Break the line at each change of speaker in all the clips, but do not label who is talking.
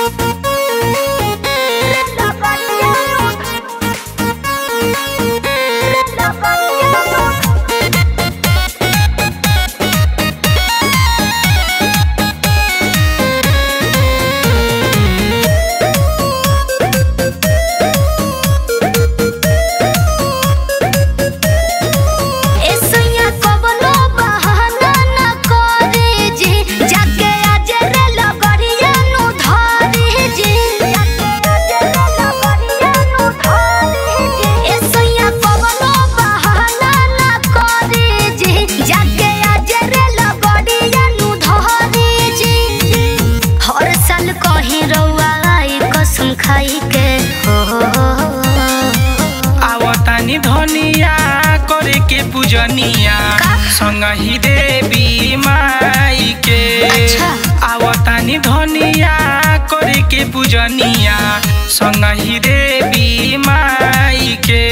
पूजनिया संगही देवी माई के
अच्छा।
आवतानी धनिया करे के पूजनिया संगही देवी माई के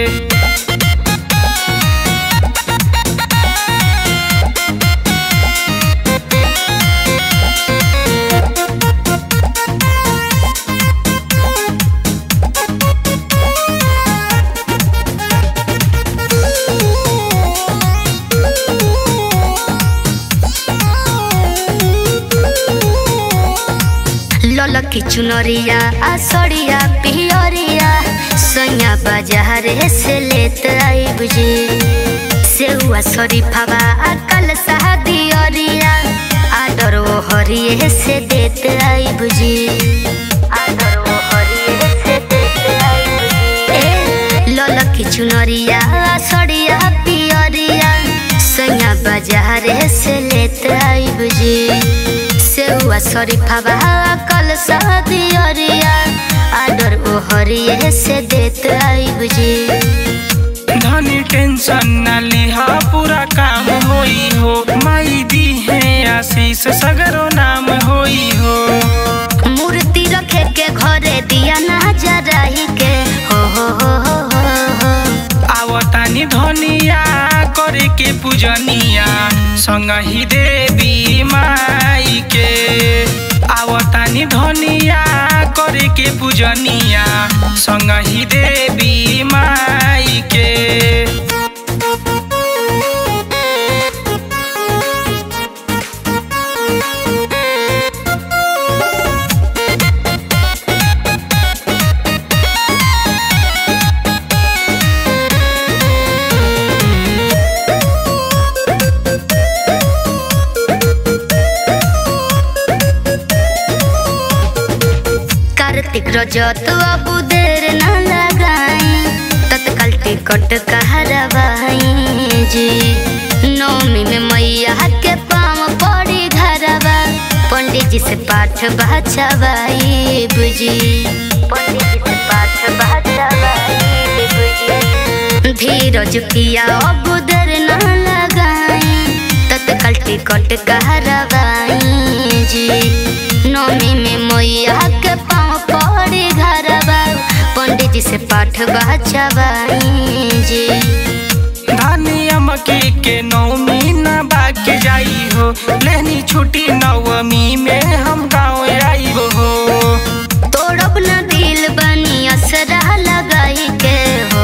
ललकी चुनरिया आसड़िया पियरिया सैया बाजार से लेत आइब जी सेहुआ शरीफावा कल दियरिया आदर ओ हरिये से देत आइब जी आदर ओ हरिये से देत आइब जी ए ललकी चुनरिया आसड़िया पियरिया सैया बाजार से लेत आइब जी सेहुआ शरीफावा कल दियरिया आदर ओ हरिये से देत आइब जी
धनी टेंशन न लिहा पूरा काम होई हो माई दी है आशीष सगरो नाम होई हो
मूर्ति रखे के घरे दिया ना जराही के हो हो हो हो हो हो।
आवतानी धनिया करे के पूजनिया संगही देवी माई के आवतानी धनिया करे के पूजनिया संगही देवी माई के
कार्तिक रजत अब देर न लगाई तत्काल टिकट कहरवाई जी नौमी में मैया के पाँव पड़ी घरवा पंडित जी से पाठ बचवाई बुझी पंडित जी से पाठ बचवाई बुझी धीरज किया अब देर न लगाई तत्काल टिकट कहरवाई जी नौमी में मैया के पाँव पड़ी घरवा पंडित जी से पाठ बचवाई जी
धनिया मकी के नौमी न बाके जाई हो लेनी छुट्टी नवमी में हम गाँव आई हो
तोड़ब न दिल बनी असरा लगाई के हो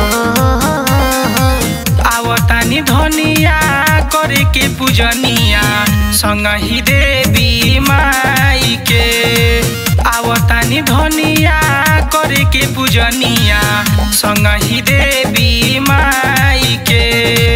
आवतानी धनिया करे के पूजनिया संगही देवी माई के आवतानी धनिया करे के पूजनिया संगही देवी माई के